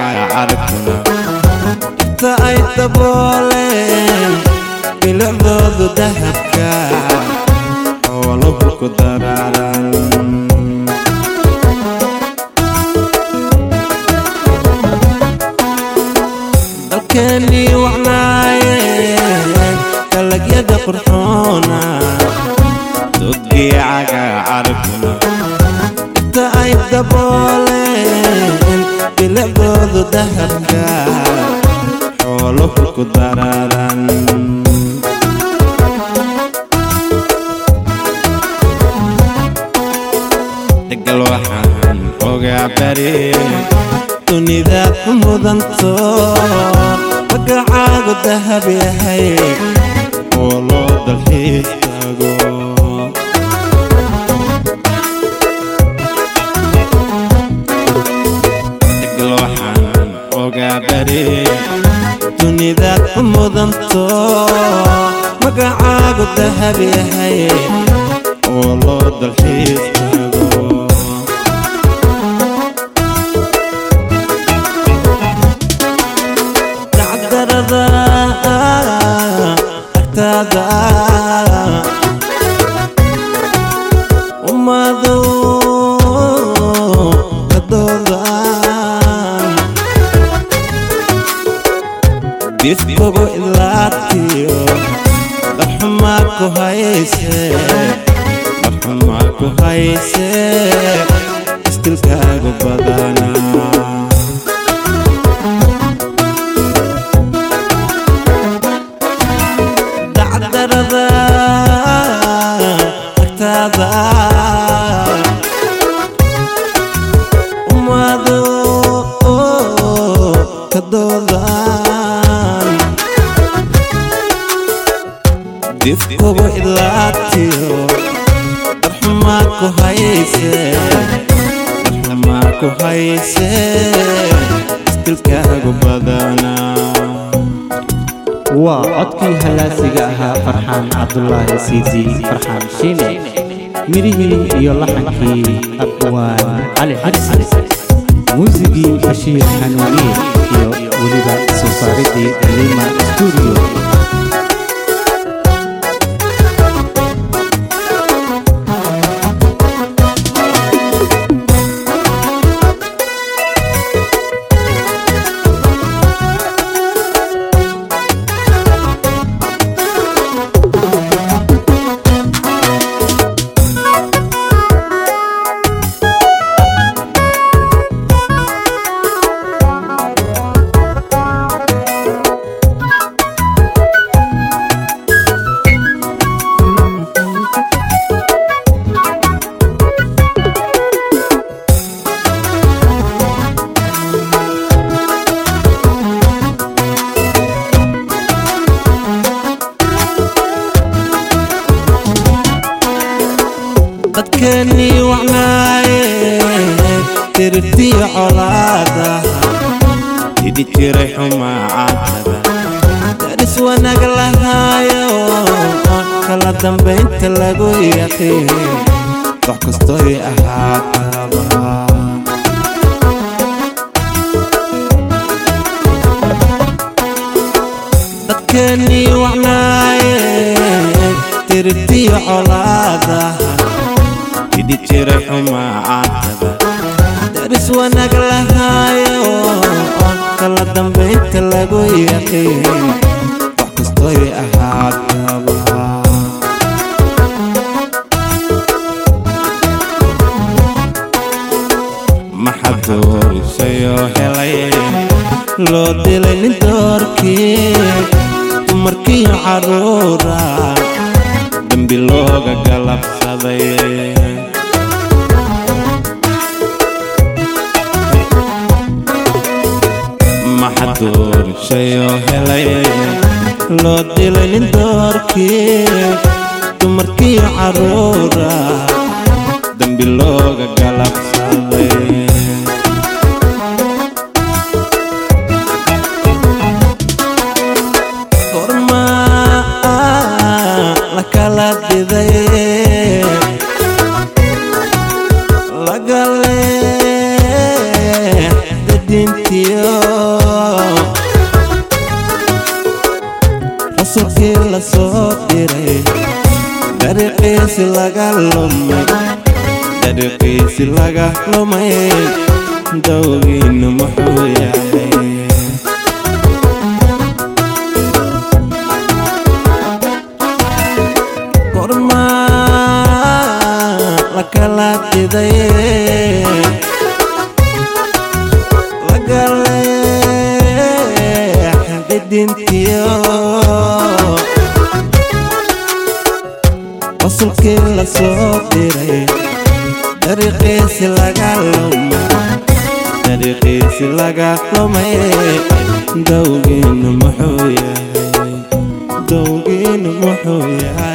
cagaarkuna inta ay dabooleen bilicdoodu dahabka xooluhu ku daraaran dalkeennii wacnaayeen dalagyada qurxoona dodgii cagaarkuna inta ay dabooleen bilicdoodu dahabka xooluhu ku daraaran degal waxaan ogaa bari dunidaad ku mudanto magacaagu dahab yahay oo loo dalxiis tago degal waxaan ogaa bari dunidaad ku mudanto magacaagu dahab yahay oo loo dalxiis tago dacdarada agtaada ummadu kadoodan difkugu ilaatiyo darxumaa ku hayse darxumaa ku hayse istilkaagu badanaa dacdarada agtaada ummadu kadoodan difkugu ilaatiyo darxumaa ku hayse darxumaa ku hayse istilkaagu badanaa waa codkii hallaasiga ahaa farxaan cabdulaahi siidi farxaan shiine midhihii iyo laxankii abwaan cali xajsi muusigii bashiir xanuuniye iyo weliba soo saaridii lima stuudiyo dadkeennii wacnaaye tirtiyo colaada hidi jiray xumaacadaba daris wanaag lahaayo kala dambaynta lagu yaqiin wax kastoy ahaataba dadkeennii wacnaaye tirtiyo colaada hidi jiray xumaacadaba daris wanaag lahaayo kala dambaynta lagu yaqiin wax kastoy ahaataba maxad doorisayoo helay loo dilay nin doorkii dumarkiyo carruura dembi looga galabsaday maxad doorisayoo helay loo dilay nin doorkii dumarkiyo carruura dembi looga galabsaday gormaa la kala diday lagale dadintiyo rasulkii la soo diray dariiqiisi laga lumay dariiqiisi laga lumay dowgiinu muxuu yahay gormaa la kala diday lagaleexidintiyo rasulkii la soo diray dariiqiisi laga lumay dariiqiisi laga lumay dowgiinu muxuu yahay dowgiinu muxuu yahay